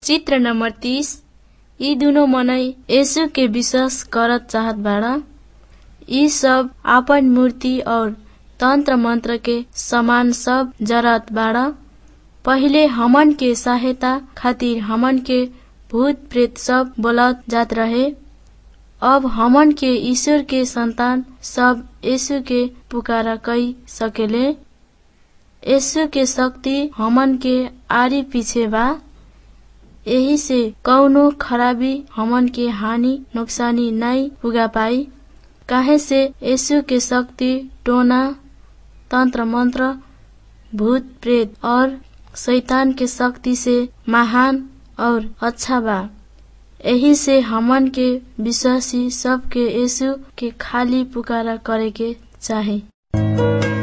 चित्र नंबर तीस ई दुनो मनई यीशु के विश्वास करत चाहत बाड़ा ई सब आपन मूर्ति और तंत्र मंत्र के सामान सब जरत बाड़ा पहिले हमन के सहायता खातिर हमन के भूत प्रेत सब बोलत जात रहे अब हमन के ईश्वर के संतान सब यीशु के पुकारा कई सकेले यीशु के शक्ति हमन के आरी पीछे बा यही से कौनो खराबी हमन के हानि नुकसानी नहीं पुगा पाई काहे से यीशु के शक्ति टोना तंत्र मंत्र भूत प्रेत और शैतान के शक्ति से महान और अच्छा बा यही से हमन के विश्वासी सबके यीशु के खाली पुकारा करे के चाही